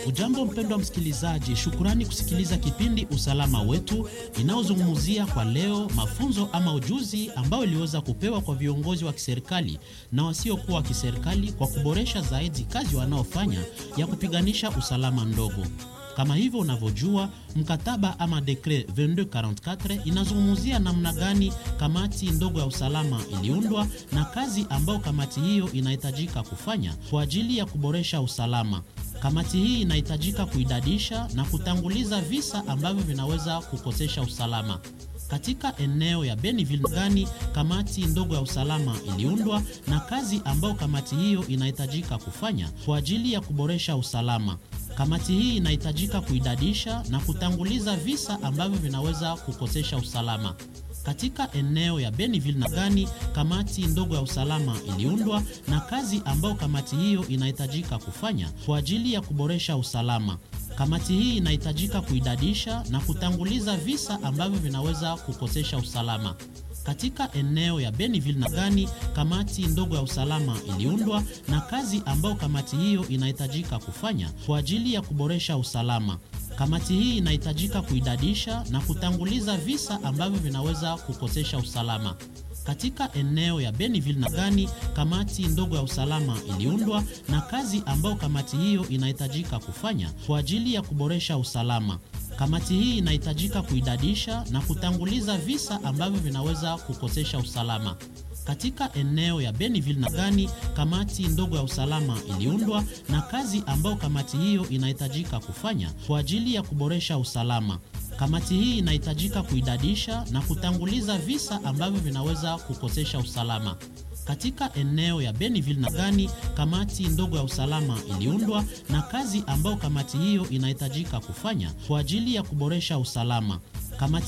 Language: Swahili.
Ujambo mpendwa msikilizaji, shukurani kusikiliza kipindi Usalama Wetu inayozungumzia kwa leo mafunzo ama ujuzi ambao iliweza kupewa kwa viongozi wa kiserikali na wasiokuwa wa kiserikali kwa kuboresha zaidi kazi wanaofanya ya kupiganisha usalama mdogo. Kama hivyo unavyojua, mkataba ama dekre 2244 inazungumzia namna gani kamati ndogo ya usalama iliundwa na kazi ambayo kamati hiyo inahitajika kufanya kwa ajili ya kuboresha usalama. Kamati hii inahitajika kuidadisha na kutanguliza visa ambavyo vinaweza kukosesha usalama katika eneo ya Beniville. Gani kamati ndogo ya usalama iliundwa na kazi ambayo kamati hiyo inahitajika kufanya kwa ajili ya kuboresha usalama. Kamati hii inahitajika kuidadisha na kutanguliza visa ambavyo vinaweza kukosesha usalama katika eneo ya Beniville. Na gani kamati ndogo ya usalama iliundwa na kazi ambayo kamati hiyo inahitajika kufanya kwa ajili ya kuboresha usalama. Kamati hii inahitajika kuidadisha na kutanguliza visa ambavyo vinaweza kukosesha usalama katika eneo ya Beniville. Na gani kamati ndogo ya usalama iliundwa na kazi ambayo kamati hiyo inahitajika kufanya kwa ajili ya kuboresha usalama. Kamati hii inahitajika kuidadisha na kutanguliza visa ambavyo vinaweza kukosesha usalama katika eneo ya Beniville. Na gani kamati ndogo ya usalama iliundwa na kazi ambayo kamati hiyo inahitajika kufanya kwa ajili ya kuboresha usalama. Kamati hii inahitajika kuidadisha na kutanguliza visa ambavyo vinaweza kukosesha usalama katika eneo ya Beniville. Na gani kamati ndogo ya usalama iliundwa na kazi ambayo kamati hiyo inahitajika kufanya kwa ajili ya kuboresha usalama. Kamati hii inahitajika kuidadisha na kutanguliza visa ambavyo vinaweza kukosesha usalama katika eneo ya Beniville. Na gani kamati ndogo ya usalama iliundwa na kazi ambayo kamati hiyo inahitajika kufanya kwa ajili ya kuboresha usalama. Kamati